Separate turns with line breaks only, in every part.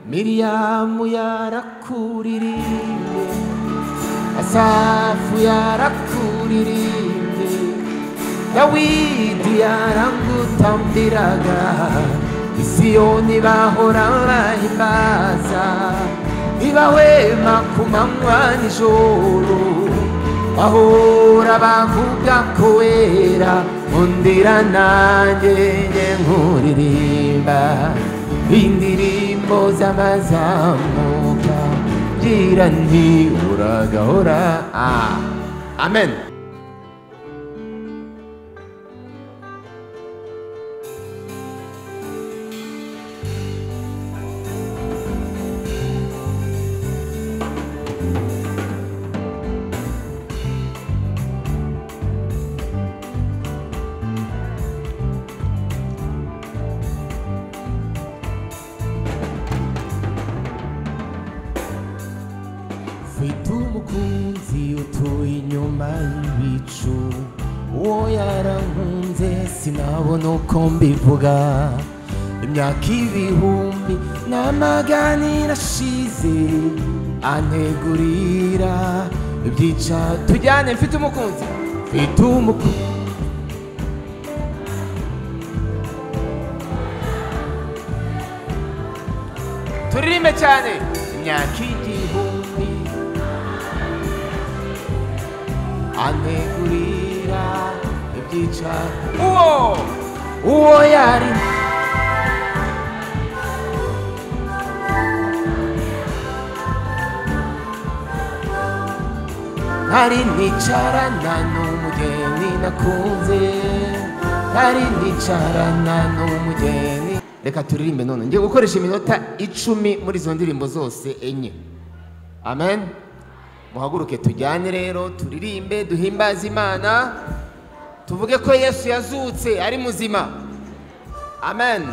miriyamu yarakuririmbye asafu yarakuririmbye dawidi yaragutambiraga isiyoni bahora bahimbaza ntibahwema ku manywa nijoro bahora bavuga ko wera nkundira nanjye njye nkuririmba indirimbo z'abazamuka ngira nti uragahora Ah, amen mfite umukunzi utuye inyuma y'ibicu uwo yarankunze sinabona uko mbivuga imyaka ibihumbi n'amagana irashize antegurira ibyica tujyane mfite umukunzi mfite umukunzi turirimbe cyane imyaka igihumbi anegurira ibyica uwo uwo yari ntari nicarana n'umugeni nakunze ntari nicarana n'umugeni reka turirimbe none ngiye gukoresha iminota icumi muri izo ndirimbo zose enye amen muhaguruke tujyane rero turirimbe duhimbaze imana tuvuge ko yesu yazutse ari muzima amen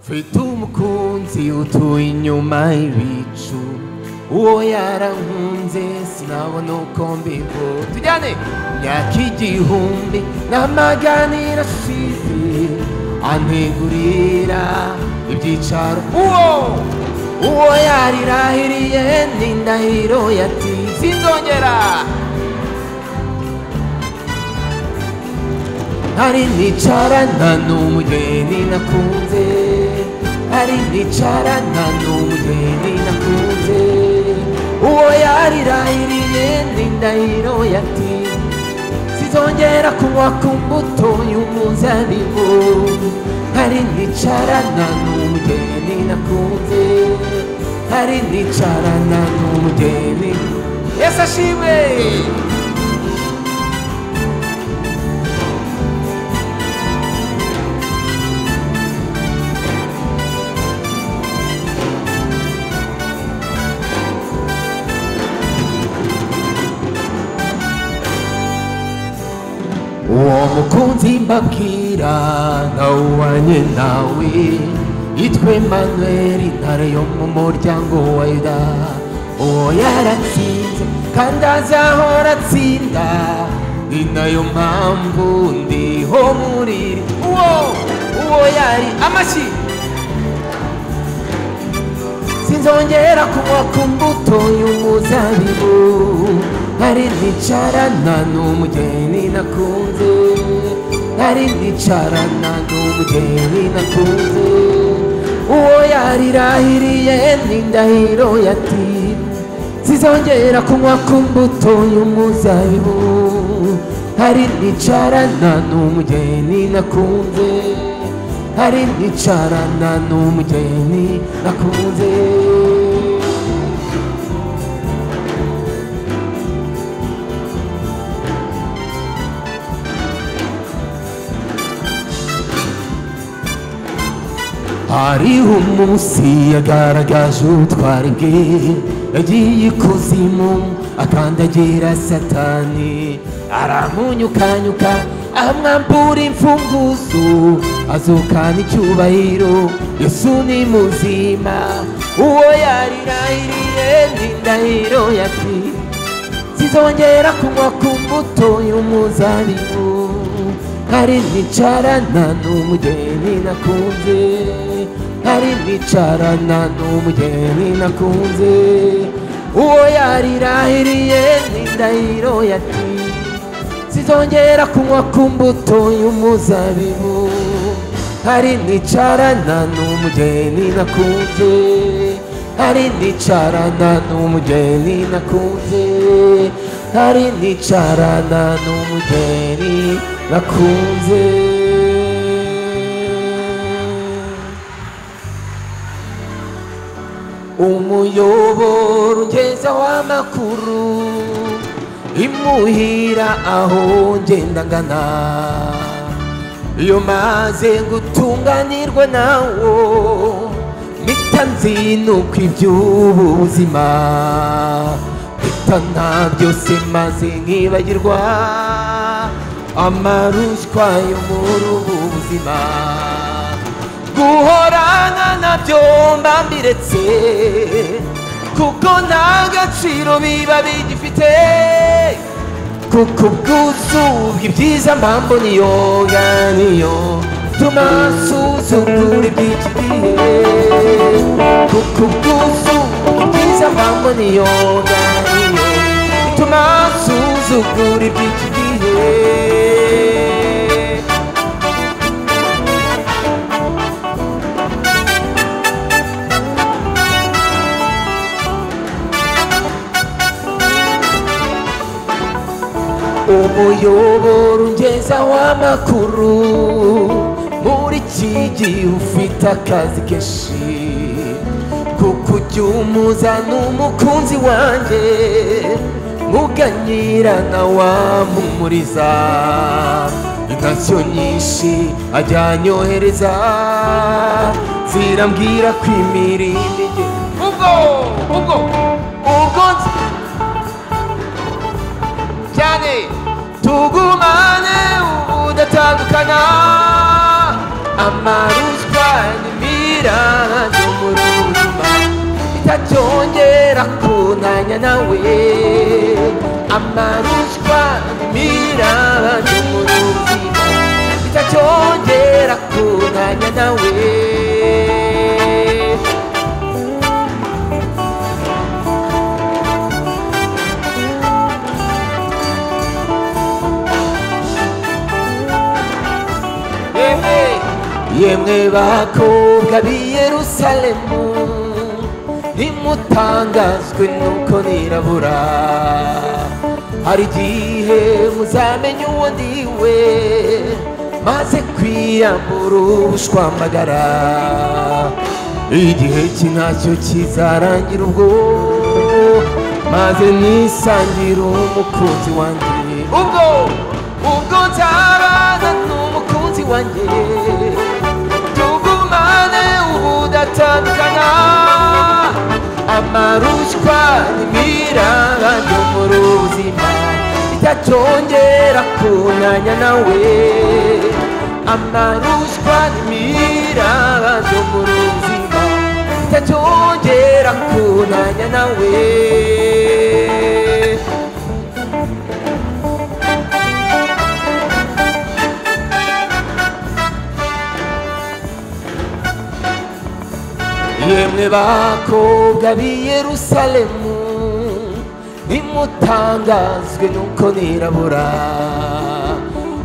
mfite umukunzi utuye inyuma y'ibicu uwo yarankunze sinabona uko mbigo tujyane imyaka igihumbi n'amagana irashize antegurira ibyicaro uwo uwo yarirahiriye n'indahiro yati sinzongera hari nicarana n'umugeni nakunze hari nicarana n'umugeni nakunze uwo yarirahiriye n'indahiro yati sinzongera kunywa ku mbuto y'umuzabibu hari nicarana n'umugeni nakunze hari nicarana n'umugeni yesu ashimwe uwo mukunzi mbabwira ntawuwanye nawe yitwa Emmanuel intare yo mu muryango wa yuda uwo yaratsinze kandi azahora atsinda ni nayo mpamvu ndiho muri iri uwo uwo yari amashyi sinzongera kunywa ku mbuto y'umuzabibu nari nicarana n'umugeni nakunze nari nicarana n'umugeni nakunze uwo yarirahiriye n'indahiro yati sizongera kunywa ku mbuto y'umuzabibu nari nicarana n'umugeni nakunze hari nicarana n'umugeni nakunze hariho umunsi yagaragaje ubutwari bwe yagiye ikuzimu akandagira satani aramunyukanyuka amwambura imfunguzo azukana icyubahiro yesu ni muzima uwo yarirahiriye n'indahiro yati zizongera kunywa ku mbuto y'umuzabibu hari nicarana n'umugeni nakunze hari nicarana n'umugeni nakunze uwo yarirahiriye n'indahiro yati zizongera kunywa ku mbuto y'umuzabibu hari nicarana n'umugeni nakunze hari nicarana n'umugeni nakunze hari nicarana n'umugeni nakunze umuyoboro ungeza w'amakuru imuhira aho ngenda ngana iyo maze gutunganirwa nawo mpita nzinuka iby'ubu buzima mpita nta byose maze nkibagirwa amaruswa yo muri ubu buzima guhorana nabyo mba mbiretse kuko nta gaciro biba bigifite kuko ubwuzubwa ibyiza mpamvu niyo nganiyo tuma nsuzugura iby'iki gihe kuko ubwuzubwa ibyiza mpamvu niyo nganiyo tuma nsuzugura iby'iki gihe umuyoboro ungeza w'amakuru muri iki gihe ufite akazi kenshi kuko ujya umuzana umukunzi wanjye muganyirana wamumuriza intasiyo nyinshi ajyanyohereza zirambwira kwimira intege ubwo ubwo ubwo nzi- cyane tugumane udatandukana amaruswa n'imira yo muri ubu buzima itacyongera kunanya nawe amaruswa n'imira yo muri ubu buzima itacyongera kunanya nawe yemwe yemwe bakobwa b'i yerusalemu ntimutangazwe nuko nirabura hari igihe muzamenya uwo ndiwe maze kwiyambura ubushwambagara igihe ki ntacyo kizarangira ubwo maze nisangire umukunzi wanjye ubwo ubwo nzabana n'umukunzi wanjye tugumane ubudatandukana amaruswa n'imiraba yo mu buzima itacyongera kunanya nawe amaruswa n'imiraba yo mu buzima itacyongera kunanya nawe yemwe bakobwa b'i yerusalemu nimutangazwe nuko nirabura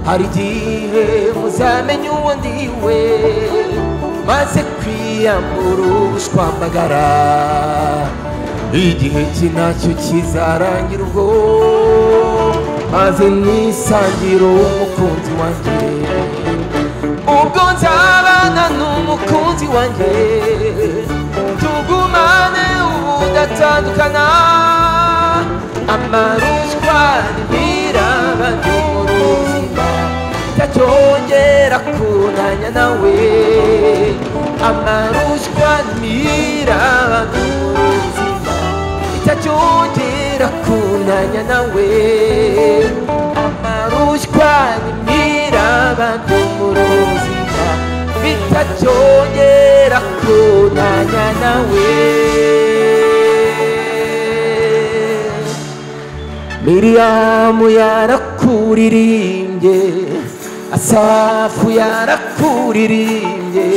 hari igihe muzamenya uwo ndiwe maze kwiyambura ubushwambagara igihe ki ntacyo kizarangira ubwo maze nisangire umukunzi wanjye ubwo nzabana n'umukunzi wanjye tugumane ubudatandukana amaruswa ntibiraba n'ubuzima itacyongera kunanya nawe amaruswa ntibiraba n'ubuzima itacyongera kunanya nawe amaruswa n'imiraba n'umuruzima bitacyongera kunanya nawe miriyamu yarakuririmbye asafu yarakuririmbye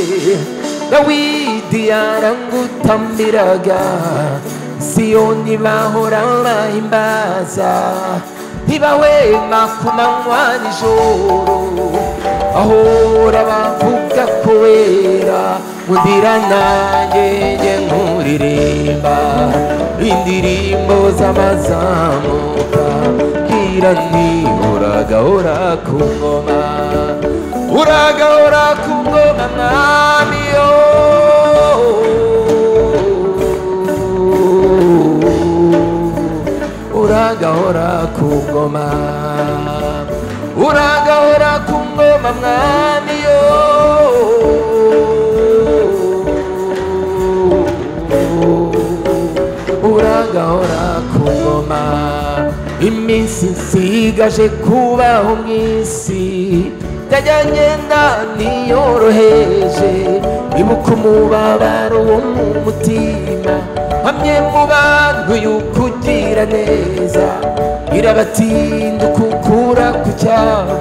dawidi yarangutambiraga siyoni bahora bahimbaza ntibahwema ku manywa nijoro ahora bavuga ko wera mundira nanjye njye nkuririmba indirimbo z'amazamuka kira ni uragahora ku ngoma uragahora ku ngoma mwami yo uragahora ku ngoma uragahora ku ngoma mwami yo uragahora ku ngoma iminsi nsigaje kubaho mu isi ntajya ngenda niyoroheje ibuka umubabaro wo mu mutima hamwe mu bantu y'ukugira neza irabatinda kukura ku cyabo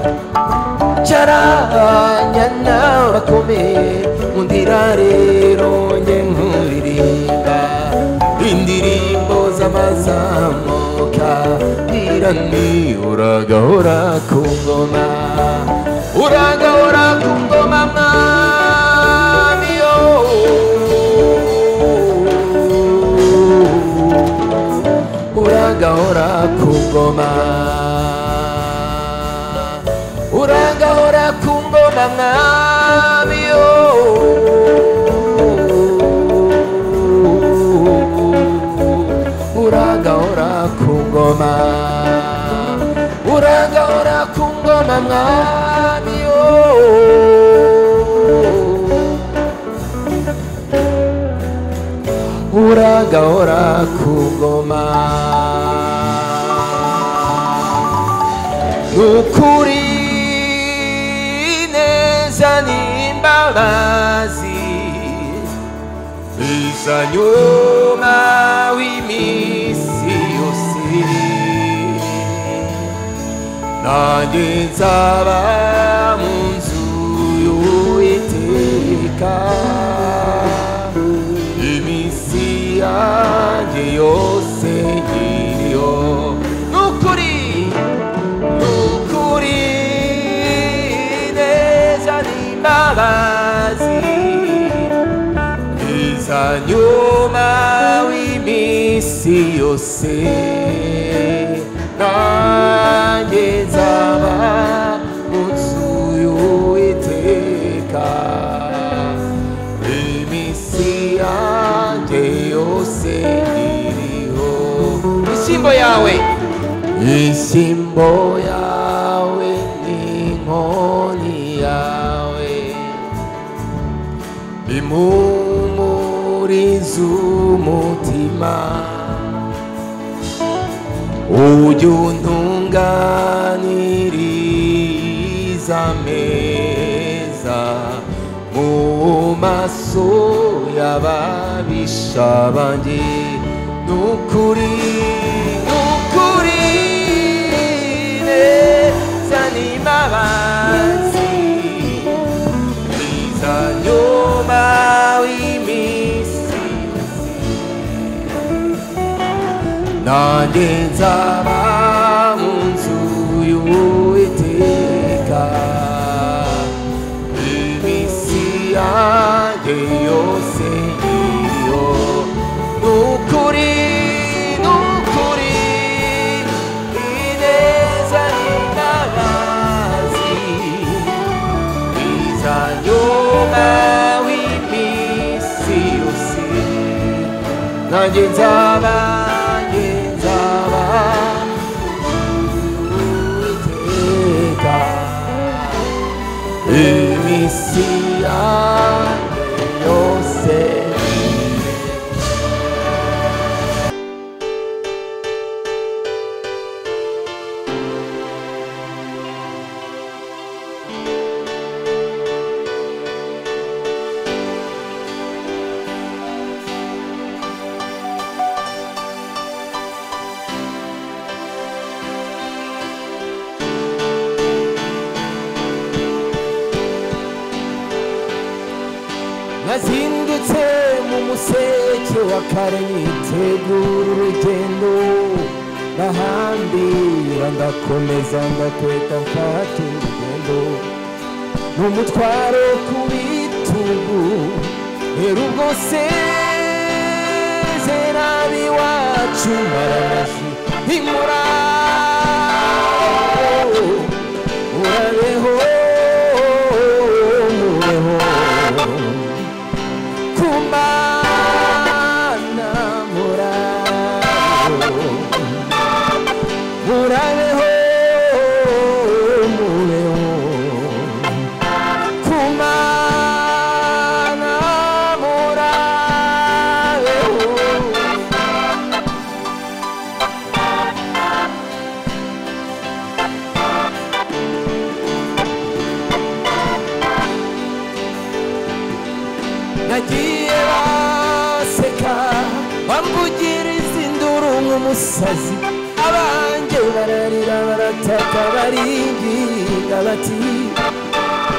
cyaranya n'abakomeye mundira rero njye nkuririmba indirimbo z'amazamuka nira ni uragahora ku ngoma uragahora ku ngoma mwami yo uragahora ku ngoma uragahora ku ngoma mwami yo uragahora ku ngoma uragahora ku ngoma mwami yo uragahora ku ngoma ukuri neza n'imbabazi biza nyuma w'iminsi yose nanjye nzaba mu nzu y'uwiteka iminsi yanjye yose nyiriyo ni ukuri ni ukuri neza n'imbabazi iza nyuma w'iminsi yose nanjye nzaba mu nzu y'uwiteka iminsi yanjye yose iriho ishyimbo yawe Isimbo yawe n'inkoni yawe impumuriza umutima ujye untunganiriza ameza mu maso y'ababisha banjye ni ukuri ni ukuri neza n'imbabazi biza nyuma w'iminsi nanjye nzaba mu nzu y'uwiteka iminsi yanjye yose iriho ni ukuri ni ukuri ineza n'imbabazi iza nyuma w'iminsi yose nanjye nzaba nanjye nzaba uwiteka iminsi yanjye yose nazindutse mu museke wa kare nitegura urugendo ndahambira ndakomeza ndakweta mfata urugendo n'umutwaro ku bitugu rero ubwo sezera iwacu maramashi ntimurabo urabeho mubeho kumana murabeho murabeho mubeho kumana murabeho nagiye baseka bamvugiriza induru nk'umusazi abanjye bararira barataka baringinga bati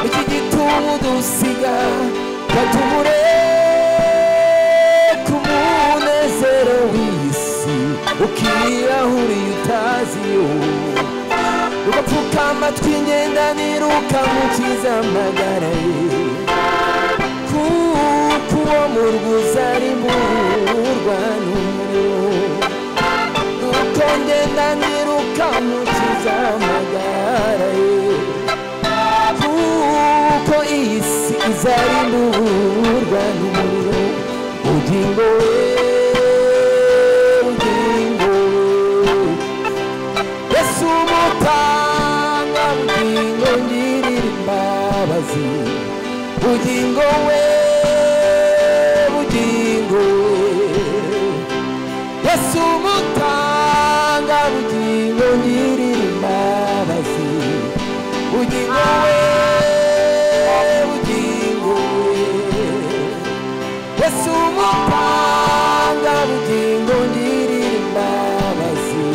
iki gitumu dusiga katumure ku munezero w'isi ukirahuriye utazi yo ugapfuka amatwi ngenda niruka mukiza amagara ye kuko uwo mu rwuza ari murwa n'umuriro nuko ngenda niruka mukiza amagara ye kuko iyi si izari murwa n'umuriro ubugingo we ubugingo we yesu umutanga bugingo ngirira imbabazi bugingo we bugingo we yesu umutanga bugingo ngirira imbabazi bugingo we bugingo we yesu umutanga bugingo ngirira imbabazi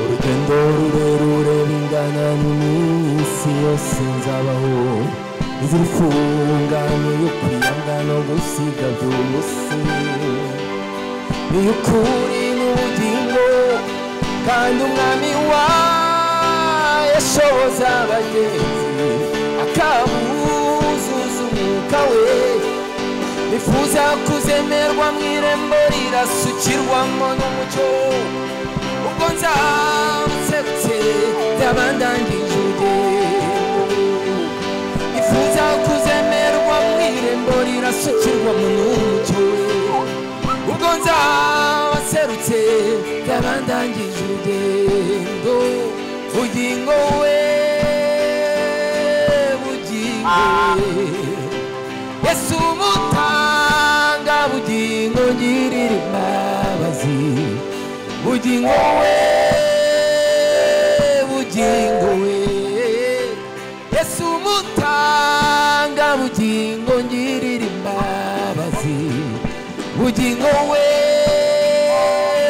urugendo rurerure bingana n'iminsi yose nzabaho izira ifunganye yo kwiyanga no gusiga by'ubusi niyo ukuri n'ubugingo kandi umwami wa yashoza abagenzi akabuzuza umwuka we nifuza kuzemerwa mu irembo rirasukirwamo n'umucyo ubwo nzabutse byabandangije urugendo nifuza kuzemerwa mu irembo rirasukirwamo n'umucyo ubwo nzabaserutse byabandangije urugendo bugingo we bugingo we yesu umutanga bugingo ngirira imbabazi bugingo we bugingo we yesu umutanga bugingo ngirira imbabazi bugingo we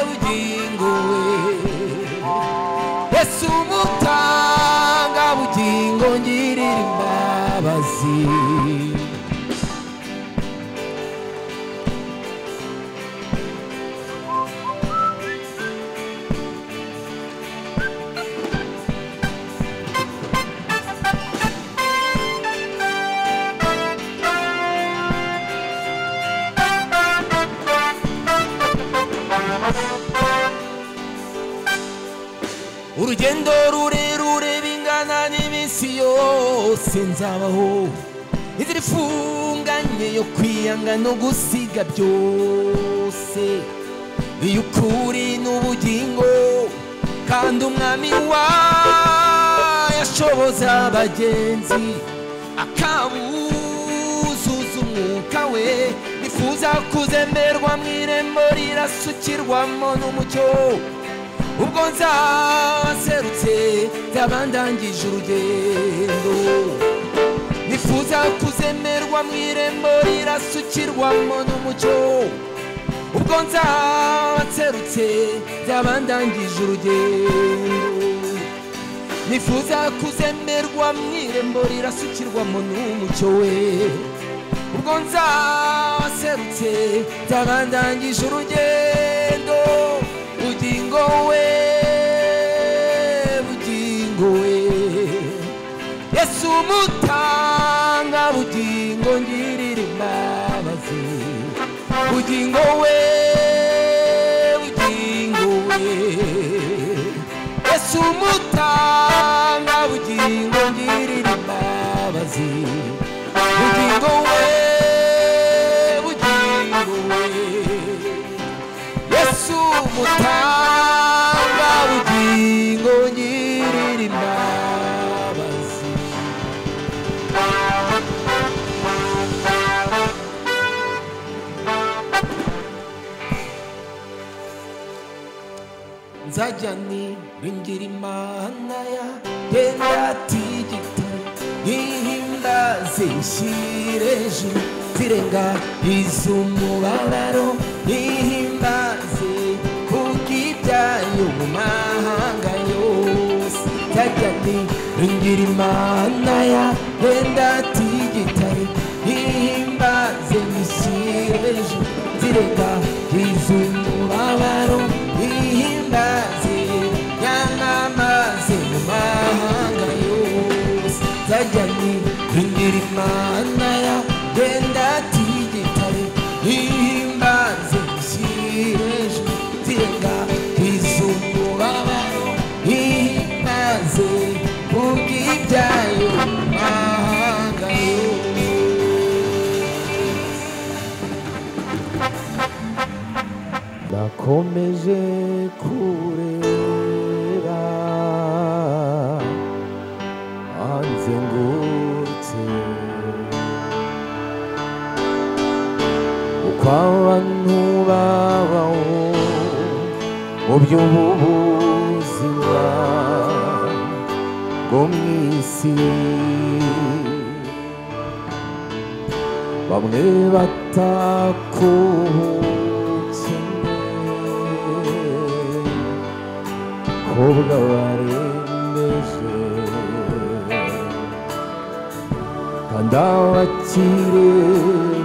bugingo we yesu umutanga bugingo ngirira imbabazi urugendo rurerure bingana n'iminsi yose nzabaho inzira ifunganye yo kwiyanga no gusiga byose iyo ukuri n'ubugingo kandi umwami wa yashoboza abagenzi akabuzuza umwuka we nifuza kuzemerwa mu irembo rirasukirwamo n'umucyo ubwo nzaserutse byabandangije urugendo nifuza kuzemerwa mu irembo rirasukirwamo n'umucyo ubwo nzaserutse byabandangije urugendo nifuza kuzemerwa mu irembo rirasukirwamo n'umucyo we ubwo nzaserutse byabandangije urugendo bugingo we bugingo we yesu umutanga bugingo ngirira imbabazi bugingo we bugingo we yesu umutanga bugingo ngirira imbabazi bugingo we bugingo we yesu umutanga bugingo ngirira imbabazi nzajya niringira imana ya gendatigita ihimbaze ishyireje zirenga iz'umubabaro ihimbaze kubw'ibyayo mu mahanga yose nzajya niringira imana ya gendatigita ihimbaze ishyireje zirenga iz'umubabaro ihimbaze yanamaze mu mahanga yose zajyanye kugira imana ya genda tigitare ihimbaze ishyireje zirenga iz'umubabaro ihimbaze kubw'ibyayo mu mahanga yose nakomeje kureba anzengurutse uko abantu babaho mu by'ubu buzima bwo mu isi bamwe batakuhutse ahubwo barembeje kandi abakire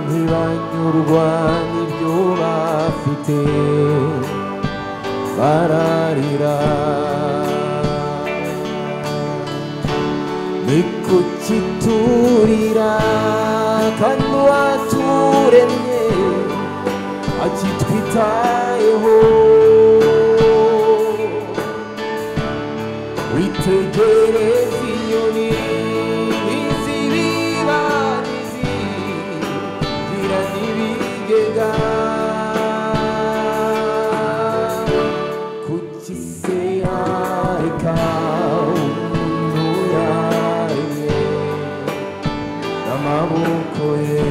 ntibanyurwa n'ibyo bafite bararira ni kuki turira kandi uwaturemye akitwitayeho witegereze inyoni n'izibibarizi gira n'ibigega kuki se yareka umuntu yaremye n'amaboko ye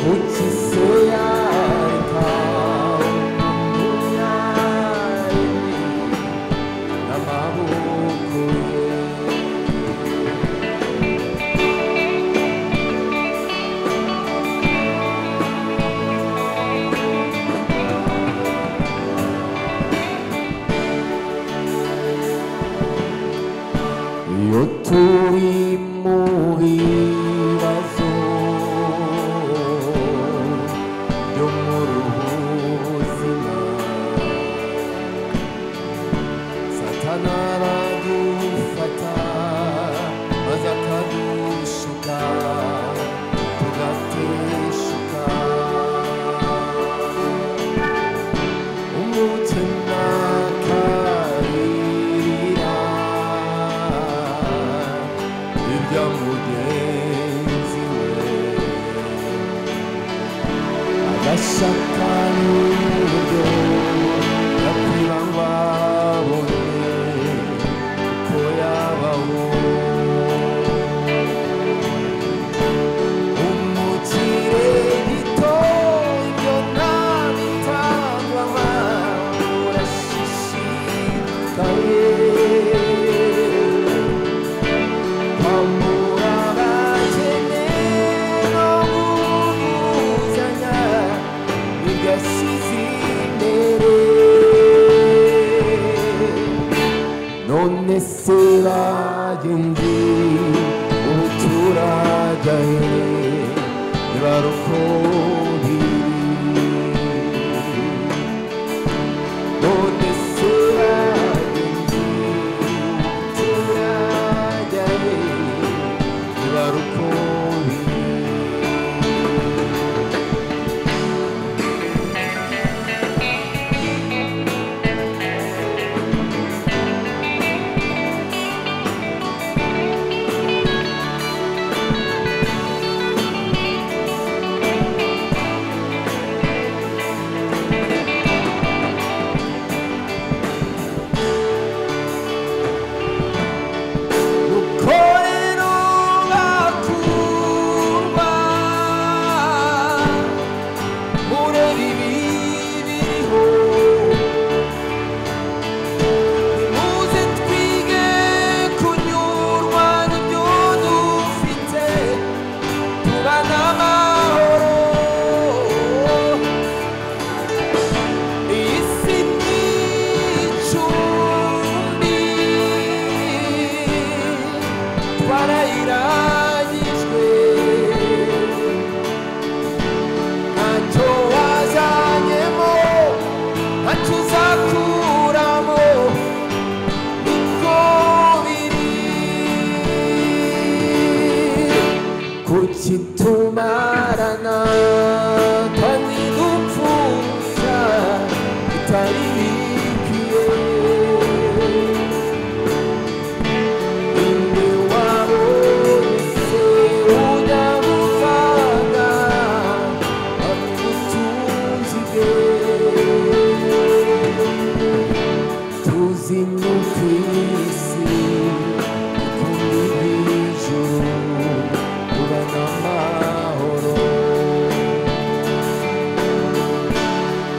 kuki se yareka umuntu yaremye n'amaboko ye iyo turi mu bibazo byo muri ubu buzima satana aradufata maze akadushuka tugateshuka umutima akarira ibya mugenzi we agashaka n'uburyo yakwira ngo abone ko yabaho umukire gito ibyo nta bitangwa barokori none sura turajya barokori ukorera ugakurwa ureba ibibi biriho nimuze twige kunyurwa n'ibyo dufite tubane amahoro iyi si ni icumbi twarayirangijwe ntacyo wazanyemo ntacyo uzakuramo niko biri kuki tumarana kandi dupfusha bitari bikwiye inde wabonetse ujya gufata abutunzige tuzi no ku isi kundi hejuru kuba n'amahoro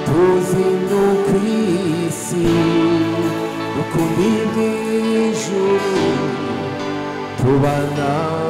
tuzi no ku isi ukundi bw'ijuru tubana